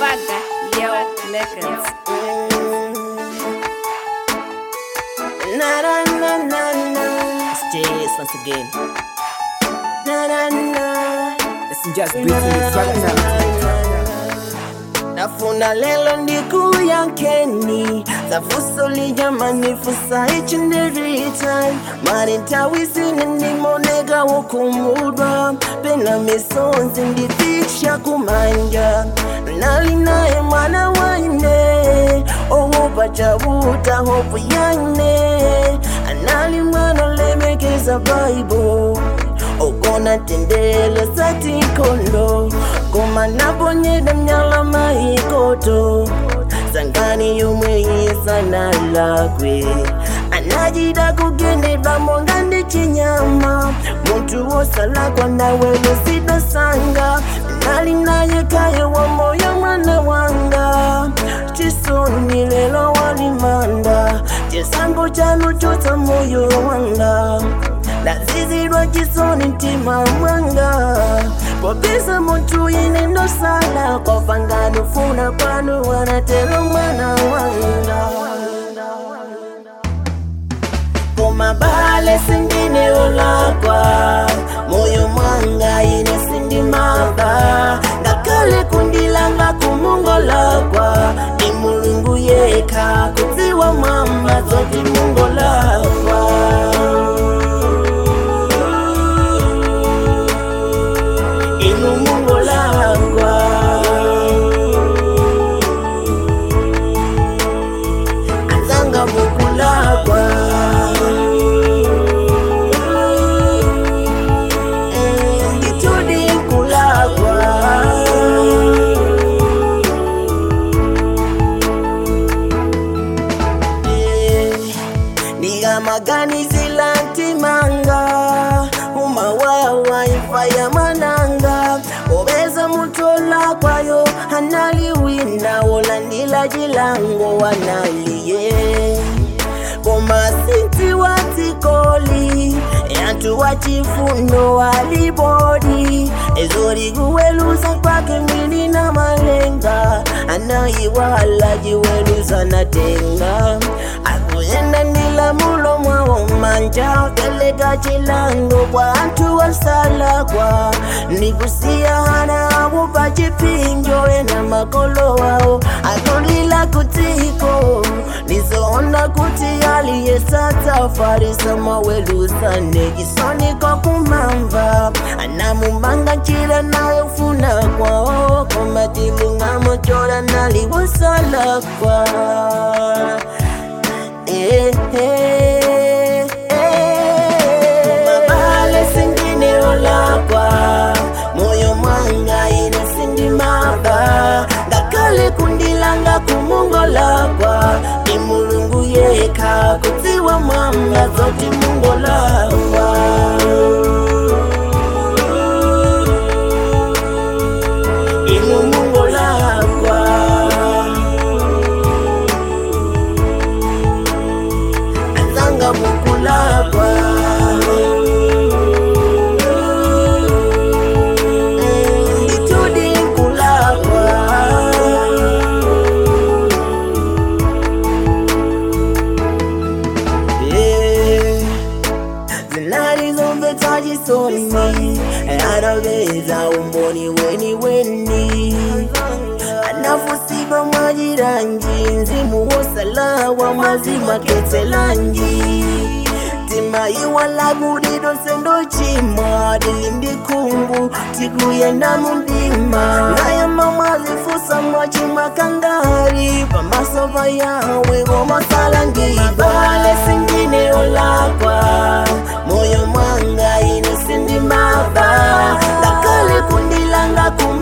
Vaga, yo, Lakers. Na na na na na. Stays once again. Na na na. Listen, just breathing it right now. nafuna lelo ndikuyankeni zafuso lijamani fusa each and every time mari ntawisine ndimoneka wokumudwa pena misonzi ndifiksha kumanja nali naye mwana waine owopa chabuta hopu yaine anali mwana lemekeza bible okona tendele satikondo koma naponyeda mnyala maikoto sangani yomwe isana lakwe anajida kugendedwa monga ndi chinyama muntu wosalakwa nawe lusidosanga nali naye kaye wa moyo mwana wanga chisoni lelo walimanda chisango chanu chotsa moyo wanga lazizidwa chisoni mtima mwanga popeza muntu ine ndosala kwafangano funa kwanu wanatero mwana wanga komabale sindine olakwa moyo mwanga ine sindimava ngakale kundilanga kumungolakwa ni mulungu yeka kudziwa mwamba zoti mungolakwa inu mungolakwa azanga mukulakwa Eh, ngitudi kulakwa Eh, ndikamaganizila ntimanga umawawa imfa ya mananga obeza mutola kwayo analiwina wolandila jilango wanaliye komasinti watikoli yantu wachifundo walibodi ezorikuweluza kwake mwili na malenga anayiwala jiweluza natenga akuyenda ndila mulo mwawo manja keleka chilango kwa antu wasalakwa nikusiya hana abo pachipinjo ena makolo wao atulila kutiko nizoona kuti aliyesata farisa mawelusane kisoni kokumamva anamumanga chila nayofuna kwao komatilungamo chola naliwosalakwa eh, eh, eh. Mabale singine olakwa moyo mwanga ine sindimava ngakale kundilanga kumungolakwa ni mulungu yeka kudziwa mwanga zoti mungolakwa inu mungolakwa azanga mukulakwa nditudi kulakwa Yeah. zinalizomvetsa chisoni anaveza umboni weni weni anafusidwa mwajiranji nzimu wosalawa mwazima ketselanji timaiwalagudido sendo chimwa dilindikungu tikuyenda mundima naye mamwazifusa mwachima kangari pamasova yawe gomasalangiibale singine olakwa moyo mwanga ine sindimava lakale kundilanga kum